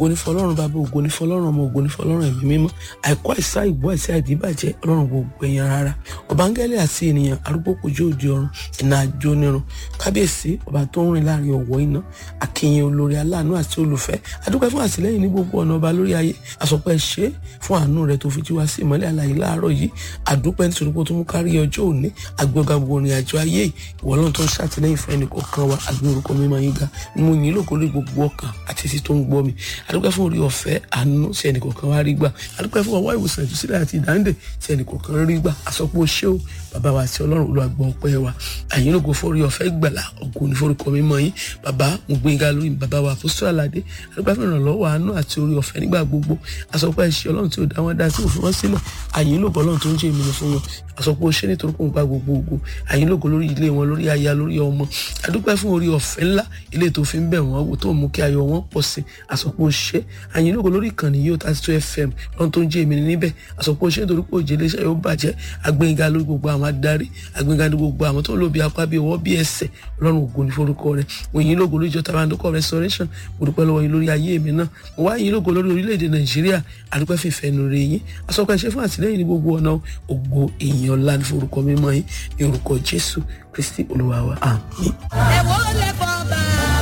ògo ní fọlọ́run bàbá ògo ní fọlọ́run ọmọ ògo ní fọlọ́run ẹ̀mí mímọ́ àìkú àìsá ìbú àìsá ìdíbàjẹ́ ọlọ́run gbogbo ẹ̀yàn rárá ọ̀bángẹ́lẹ̀ àti ènìyàn arúgbó kojú òde ọ̀run ìnà àjò nírun kábíyèsí ọba tó ń rìn láàrin ọ̀wọ́ iná akínyìn olórí aláàánú àti olùfẹ́ adúpẹ́ fún àtìlẹ́yìn ní gbogbo ọ̀nà ọba lórí ayé àsọpẹ́ ṣe fún àánú rẹ tó fi jí wá sí ìmọ́lẹ̀ àlàyé láàárọ̀ yìí àdúpẹ́ nítorí pé ó tún mú kárí ọjọ́ òní àgbẹ̀gà gbogbo ìrìn àjò ayé ìwọ lọ́n tó ń ṣàtìlẹ́yìn fún ẹnì kọ̀ọ̀kan wa àgbẹ̀ orúkọ mímọ́ yín ga mo yìn lóko lórí gbogbo ọkàn àti etí tó ń gbọ́ mi àdúpẹ́ fún orí ọ̀fẹ́ àánú tí ẹnì kọ̀ọ̀kan wá rí gbà àdúpẹ́ fún ọwọ́ ìwòsàn ìtúsílẹ̀ àti ìdáǹdè tí ẹnì kọ̀ọ̀kan rí gbà àsọpọ̀ ṣé o bàbá wa àti ọlọ́run olùwàgbọ́ ọpẹ́ wa àyìn lógo fún orí ọ̀fẹ́ gbàlà ọ̀gùn ní forúkọ mímọ́ yín bàbá mo gbé ga lórí bàbá wa àpòsítọ́ àlàdé àdúpẹ́ fún ìrànlọ́wọ́ àánú àti orí ọ̀fẹ́ nígbà gbogbo àsọpọ̀ ẹ̀ṣẹ̀ ọlọ́run tí ò dá wọn dá tí ò fi wọ́n sílẹ̀ àyìn lógo ọlọ́run tó ń jẹ́ ìmìnira fún wọn àsọpọ̀ ṣé nítorí kò ń gba gbogbo ògo àyìn lógo lórí ilé wọn lórí aya lórí ọmọ àdúpẹ́ fún orí ọ̀fẹ́ ńlá ilé tó fi ń bẹ̀ wọ́n wò tó mú kí ayọ̀ wọn pọ̀ sí àsọpọ̀ ṣé àyìn lógo lórí ìkànnì yóò tá tó fm lọ́n tó ń jẹ́ ìmìnira níbẹ̀ àsọpọ̀ ṣé nítorí pé òjèlé iṣẹ́ yóò bàjẹ́ agbẹ́ngà lórí gbogbo àwọn adarí agbẹ́ngà lórí gbogbo àwọn tó ń lò bí apá bí ọwọ́ bí ẹsẹ̀ ọlọ́run ògo ní forúkọ rẹ̀ mo yìn lógo lórí ìjọ tabandoko restoration mo dúpẹ́ lọ́wọ́ yín lórí ayé mi náà mo wá yìn lógo lórí orílẹ̀-èdè nàìjíríà àdúpẹ́ fìfẹ́ nu rẹ̀ yín asọ́kọ̀ ẹ̀ṣẹ́ fún àtìlẹ́yìn ní gbogbo ọ̀nà ògo èèyàn ńlá ní forúkọ mímọ́ yín ní orúkọ jésù kristi olúwa wa àmín. ẹ̀wọ́ lè fọ́ bá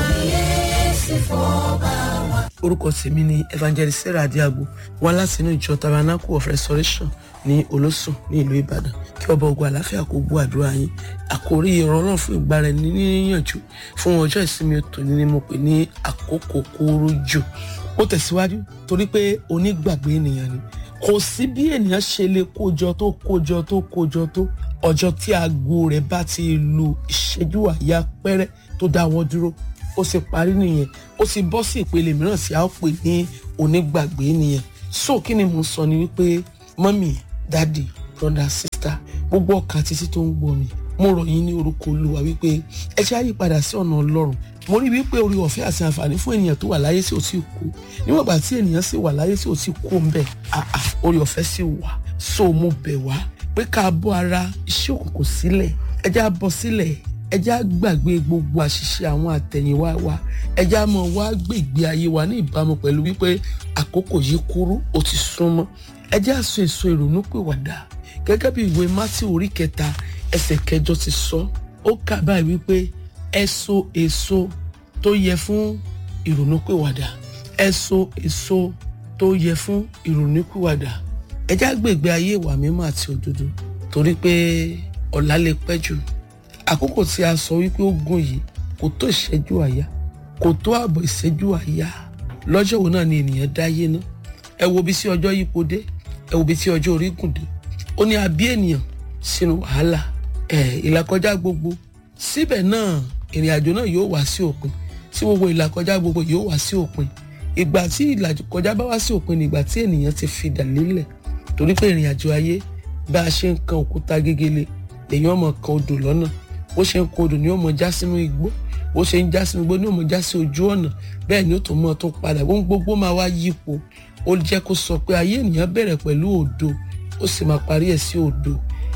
yéésì fọ́ bá wa. orúkọ tèmi ni evangelist sarah adiago wá láti inú ìjọ tabernacle of restoration ní olósùn ní ìlú ìbàdàn kí ọba ogun àlàáfíà kó gbọ́ àdúrà yín àkórí ìrànlọ́run fún ìgbára ẹni níyànjú fún ọjọ́ ìsinmi tòní ni mo pè ní àkókò kúrú jù ó tẹ̀síwájú torí pé onígbàgbé ènìyàn ni kò sí bí ènìyàn ṣe lè kójọ tó kójọ tó kójọ tó ọjọ́ tí aago rẹ̀ bá ti lu ìṣẹ́jú àyà pẹ́rẹ́ tó dáwọ́ dúró ó sì parí nìyẹn ó sì bọ́ sí ìpele mìíràn tí a ó pè ní onígbàgbé nìyẹn so kí ni mo sọ ni wípé mọ́mì dádì brother sister gbogbo ọkàn títí tó ń gbọ́ mi mo rọ̀ yín ní orúkọ olúwa wípé ẹ ṣe àyípadà sí ọ̀nà ọlọ́run mo rí wípé orí ọ̀fẹ́ àti àǹfààní fún ènìyàn tó wà láyé sí ò tí kú níwọ̀n ìgbà tí ènìyàn sì wà láyé sí ò tí kú ń bẹ̀ àà orí ọ̀fẹ́ sì wà so mo bẹ̀ wá pé ká bọ́ ara iṣẹ́ òkùnkùn sílẹ̀ ẹ já bọ́ sílẹ̀ ẹ já gbàgbé gbogbo àṣìṣe àwọn àtẹ̀yìnwá wa ẹ já mọ̀ wá gbègbè ayé wa ní ìbámu pẹ̀lú wípé àkókò yìí kúrú ó ti súnmọ́ ẹ já so èso ìrònú pìwàdà gẹ́gẹ́ bí ìwé mátí orí kẹta ẹsẹ̀ kẹjọ ti sọ ó kà báyìí wípé ẹ so èso tó yẹ fún ìrònúpìwàdà ẹ so èso tó yẹ fún ìrònúpìwàdà ẹ já gbègbè ayé ìwà mímọ́ àti òdodo torí pé ọ̀la lè pẹ́ jù àkókò tí a sọ wípé ó gùn yìí kò tó ìṣẹ́jú àyà kò tó ààbọ̀ ìṣẹ́jú àyà lọ́jọ́ wo náà ni ènìyàn dáyé ná ẹ wo bí sí ọjọ́ yípo dé ẹ wo bí sí ọjọ́ orí gùn dé ó ní a bí ènìyàn sínú wàhálà ẹ ìlàkọjá gbogbo síbẹ̀ náà ìrìn àjò náà yóò wá sí òpin tí gbogbo ìlàkọjá gbogbo yóò wá sí òpin ìgbà tí ìlàkọjá bá wá sí òpin ni ìgbà tí ènìyàn ti fi dà lélẹ̀ torí pé ìrìn àjò ayé bá a ṣe ń kan òkúta gégele lèyàn ọmọ kan odò lọ́nà bó ṣe ń kan odò ni ó mọ já sínú igbó bó ṣe ń já sínú igbó ni ó mọ já sí ojú ọ̀nà bẹ́ẹ̀ ni ó tún mọ́ tó padà ohun gbogbo máa wá yípo ó jẹ́ kó sọ pé ayé ènìyàn bẹ̀rẹ̀ pẹ̀lú òdo ó sì máa parí ẹ̀ sí òdo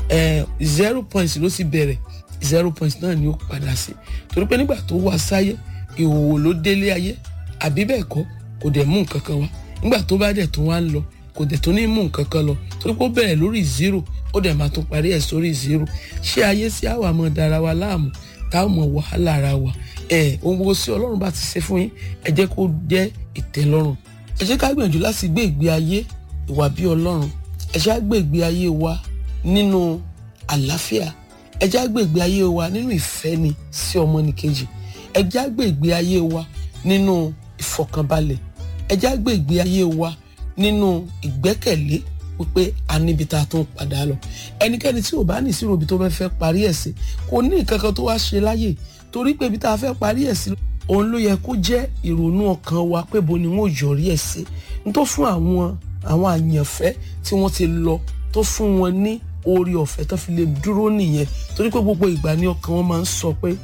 zero point ló sì bẹ̀rẹ̀ zero point náà ni ó padà sí torí pé nígbà tó wá sáyé ìhòòhò ló délé ayé àbí bẹ́ẹ̀ kọ́ kò dẹ̀ mú nǹkan kan wá nígbà tó bá dẹ̀ tó wá ń lọ kò dẹ̀ tó ní mú nǹkan kan lọ torí pé ó bẹ̀rẹ̀ lórí zero ó dẹ̀ máa tún parí ẹ̀ sórí zero ṣé ayé sí àwa mọ̀ dára wa láàmú táwọn mọ̀ wàhálà ara wa ẹ̀ ohun gbogbo sí ọlọ́run bá ti ṣe fún yín ẹ jẹ́ kó jẹ́ ìtẹ́lọ́rùn ẹ jẹ́ ká gbìyànjú láti gbé ìgbé ayé ìwà bí ọlọ́run ẹ jẹ́ á gbé ìgbé ayé wa nínú àlàáfíà ẹ jẹ́ á gbé ìgbé ayé wa nínú ìfẹ́ ni sí ọmọnìkejì ẹ jẹ́ á gbé ìgbé ayé wa nínú ìfọ̀kànbalẹ̀ ẹ jẹ́ á gbé ìgbé ayé wa nínú ìgbẹ́kẹ̀lé wípé a níbi tá a tún padà lọ ẹnikẹ́ni tí ò bá ní ìṣirò ibi tó fẹ́ fẹ́ parí ẹ̀ sí kò ní nǹkan kan tó wá ṣe láyè torí pé ibi tá a fẹ́ parí ẹ̀ sí òun ló yẹ kó jẹ́ ìrònú ọkàn wa pé bo ni wọ́n yọrí ẹ̀ sí n tó fún àwọn àwọn àyànfẹ́ tí wọ́n ti lọ tó fún wọn ní orí ọ̀fẹ́ tó fi lè dúró nìyẹn torí pé gbogbo ìgbà ni ọkàn wọn máa ń sọ pé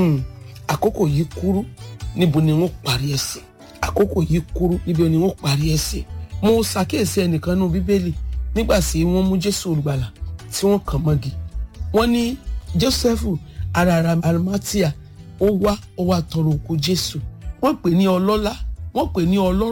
àkókò yìí kúrú níbo ni wọ́n parí ẹ̀ sí àkókò yìí kúrú níbo ni wọ́n parí ẹ̀ sí mo ṣàkíyèsí ẹnìkan nínú bíbélì nígbà tí wọ́n mú jésù olùgbàlà tí wọ́n kàn mọ́gi wọ́n ní jósẹ́fù ara arimatia ó wá ó wá tọrọ òkú jésù wọ́n pè ní ọlọ́lá wọ́n pè ní ọlọ́rọ̀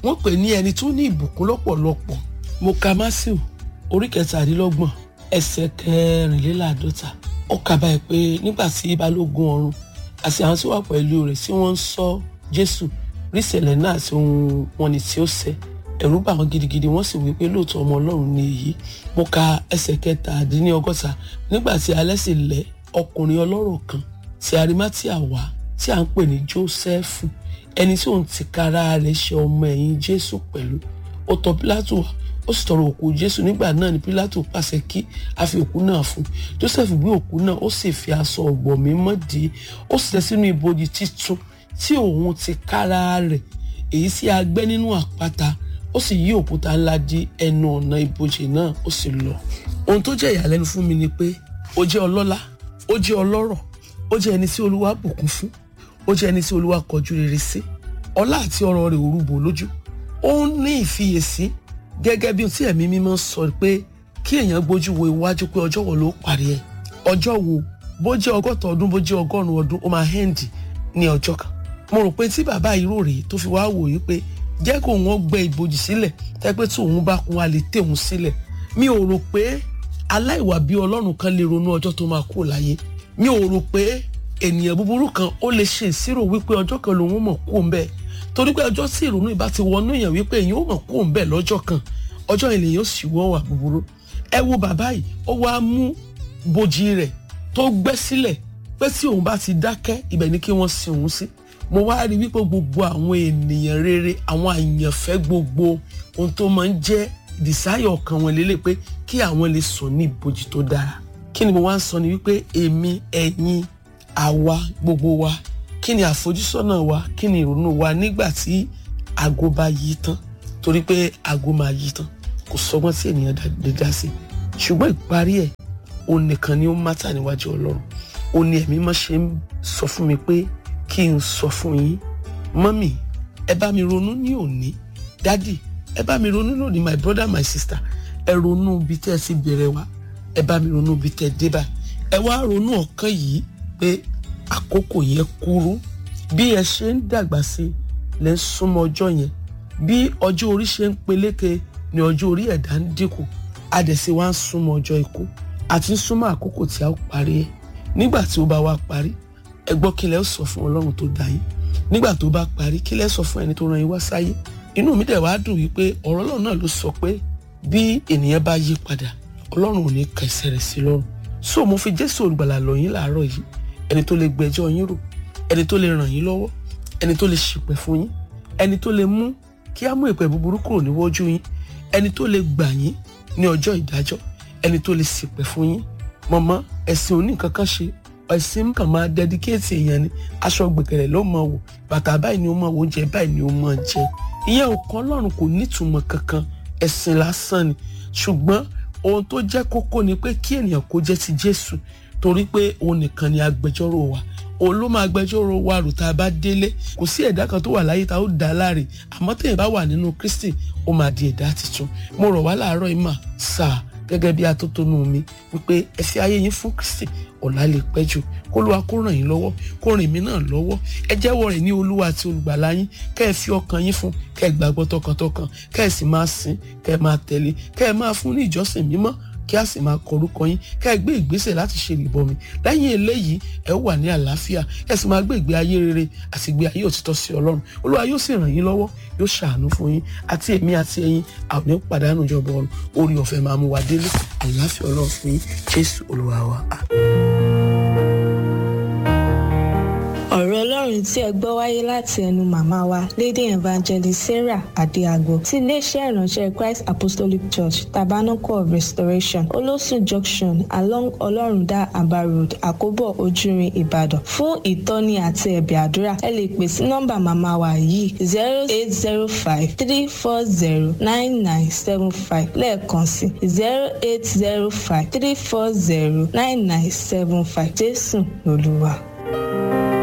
wọ́n pè ní ẹni tó ní ìbùkún lọ́pọ̀lọpọ̀ mo ka Máṣíù orí kẹtàdínlọ́gbọ̀n ẹsẹ̀ kẹrìnléláàádọ́ta ó kà báyìí pé nígbà tí balógun ọ̀run àti àwọn tí wà pẹ̀lú rẹ̀ tí wọ́n ń sọ Jésù rí ìṣẹ̀lẹ̀ náà àti ohun wọn ni tí ó ṣẹ ẹ̀rù bà wọ́n gidigidi wọ́n sì wí pé lóòótọ́ ọmọ Ọlọ́run ni èyí mo ka ẹsẹ̀ kẹtàdínlọ́gọ́ta nígbà tí alẹ́ sì lẹ́ ọkùnrin ọlọ́rọ̀ kan tí arimatia wá tí à ń pè ní Jósẹ́fù ẹni tí òun tìkára rẹ̀ ṣe ọmọ ẹ̀yìn Jésù pẹ̀lú ó tọ̀ Pílátù wá ó sì tọrọ òkú Jésù nígbà náà ni Pílátù pàṣẹ kí a fi òkú náà fún Jósẹ́fù gbé òkú náà ó sì fi aṣọ ọ̀gbọ̀ mímọ́ dì í ó sì tẹ́ sínú ibojì títun tí òun tìkára rẹ̀ èyí tí a gbẹ́ nínú àpáta ó sì yí òkúta ńlá dí ẹnu ọ̀nà ibojì náà ó sì lọ ohun tó jẹ́ ìyàlẹ́nu fún mi ni pé ó jẹ́ ọlọ́lá ó jẹ́ ọlọ́rọ̀ ó jẹ́ ẹni tí olúwa bùkún fún ó jẹ́ ẹni tí olúwa kọjú rere sí ọlá àti ọrọ̀ rẹ̀ òrùbò lójú ó ń ní ìfiyèsí gẹ́gẹ́ bí tí ẹ̀mí mímọ́ sọ pé kí èèyàn gbójú wo iwájú pé ọjọ́ wo ló parí ẹ̀ ọjọ́ wo bó jẹ́ ọgọ́ta ọdún bó jẹ́ ọgọ́rùn-ún ọdún ó máa hẹ́ǹdì ní ọjọ́ kan mo rò pé tí bàbá yìí rò rèé tó fi wá wò yí pé jẹ́ kó wọ́n gbẹ ìbòjì sílẹ̀ tẹ́ pé tí òun bá kún wa lè tẹ̀ òun sílẹ̀ mi ò rò pé aláìwà bí ọlọ́run kan lè ronú ọjọ́ tó máa kú láyé mi ò rò pé ènìyàn búburú kan ó lè ṣe ìṣirò wípé ọjọ́ kan lòun mọ̀ kú òun bẹ́ẹ̀ torí pé ọjọ́ tí ìrònú ìbá ti wọnú èèyàn wípé èèyàn ó mọ̀ kú òun bẹ́ẹ̀ lọ́jọ́ kan ọjọ́ yẹn lèèyàn ó sì wọ́n wà búburú ẹ wo bàbá yìí ó wá mú bòjì rẹ̀ tó gbẹ́ sílẹ̀ pé tí òun bá ti dákẹ́ ibẹ̀ ni kí wọ́n sin òun sí mo wá rí wípé gbogbo àwọn ènìyàn rere àwọn àyànfẹ́ gbogbo ohun tó máa ń jẹ́ dìsáyọ̀ ọkàn wọn lélẹ̀ pé kí àwọn lè sùn ní ibojì tó dára kí ni mo wá ń sọ ni wípé èmi ẹ̀yin àwa gbogbo wa kí ni àfojúsọ́nà wa kí ni ìrònú wa nígbà tí aago bá yí tán torí pé aago máa yí tán kò sọgbọ́n tí ènìyàn lè dá sí ṣùgbọ́n ìparí ẹ̀ òun nìkan ni ó mátà níwájú ọlọ́run ó ní ẹ̀mí mọ́ ṣe ń sọ fún mi pé kí n sọ fún yín mọ́mì ẹ bá mi ronú ní òní dádì ẹ bá mi ronú lónìí my brother my sister ẹ ronú bí tẹ́ ẹ ti bẹ̀rẹ̀ wá ẹ bá mi ronú bí tẹ́ ẹ dé bá ẹ wá ronú ọ̀kan yìí pé àkókò yẹn kúrú bí ẹ ṣe ń dàgbà sí lẹ ń súnmọ́ ọjọ́ yẹn bí ọjọ́ orí ṣe ń peléke ni ọjọ́ orí ẹ̀dá ń dínkù adẹ̀sí wa ń súnmọ́ ọjọ́ ikú àti ń súnmọ́ àkókò tí a ó parí ẹ̀ nígbà tí ó bá wá parí ẹ gbọ́ kí lẹ́ sọ fún ọlọ́run tó dá yín nígbà tó bá parí kí lẹ́ sọ fún ẹni tó rán yín wá sáyé inú mi dẹ̀ wá dùn wípé ọ̀rọ̀ ọlọ́run náà ló sọ pé bí ènìyàn bá yí padà ọlọ́run ò ní kẹsẹ̀ rẹ̀ sí lọ́rùn so mo fi jésù olùgbàlà lọ̀ yín láàárọ̀ yìí ẹni tó lè gbẹ́jọ́ yín rò ẹni tó lè ràn yín lọ́wọ́ ẹni tó lè ṣìpẹ̀ fún yín ẹni tó lè mú kí á mú ìpè búburú kúrò níwájú yín ẹni tó lè gbà yín ní ọjọ́ ìdájọ́ ẹni tó lè ṣìpẹ̀ fún yín mọ̀mọ́ ẹ̀sìn oníkankan ṣe ẹ̀sìn kan máa dẹ́díkéètì èèyàn ni aṣọ gbẹ̀kẹ̀rẹ̀ ló máa wò bàtà báyìí ni ó máa wò oúnjẹ báyìí ni ó máa jẹ ìyẹn òkan ọlọ́run kò nítumọ̀ kankan ẹ̀sìn lásán ni ṣùgbọ́n ohun tó jẹ́ kókó ni pé kí ènìyàn kó jẹ́ ti jésù torí pé òun nìkan ni agbẹjọ́rò wa òun ló máa gbẹjọ́rò wa rò tá a bá délé kò sí ẹ̀dá kan tó wà láyé tá a ó dá láre àmọ́ tẹ̀yìn bá wà nínú kristi ó máa di ẹ̀dá tuntun mo rọ̀ wá láàárọ̀ ìmọ̀ sáà gẹ́gẹ́ bí atótónu mi wípé ẹ fi ayé yín fún kristi ọ̀la lè pẹ́ jù kó lóa kó ràn yín lọ́wọ́ kó ràn mí náà lọ́wọ́ ẹ jẹ́wọ́ rẹ̀ ní olúwa àti olùgbàlà yín kẹ́ ẹ fi ọkàn yín fún kẹ́ ẹ gbàgbọ́ tọkàntọkàn kẹ́ ẹ sì máa sìn kẹ́ ẹ máa tẹ̀lé kẹ́ ẹ máa fún ní ìjọsìn mímọ́ kí a sì máa kọ orúkọ yín kẹ́ ẹ gbé ìgbésẹ̀ láti ṣe ìbọmi lẹ́yìn eléyìí ẹ wà ní àlàáfíà ẹ sì máa gbé ìgbé ayé rere àti ìgbé ayé òtítọ́ sí ọlọ́run olúwa yóò sì ràn yín lọ́wọ́ yóò ṣàánú fún yín àti èmi àti ẹ̀yin àwọn ní pàdánù ìjọba ọ̀run orí ọ̀fẹ́ máa mú wa délé àlàáfíà ọlọ́run fún yín jésù olúwa wa. ọ̀rọ̀ ọlọ́run tí ẹ gbọ́ wáyé láti ẹnu màmá wa lady evangelist sarah adéagbo ti iléeṣẹ́ ìránṣẹ́ christ apostolic church tabernacle of restoration olósùn junction along ọlọ́rundá aba road àkóbọ̀ ojúrin ìbàdàn fún ìtọ́ni àti ẹ̀bẹ̀ àdúrà ẹ lè pè sí nọ́mbà màmá wa yìí zero eight zero five three four zero nine nine seven five lẹ́ẹ̀kan sí zero eight zero five three four zero nine nine seven five jésù lolúwa.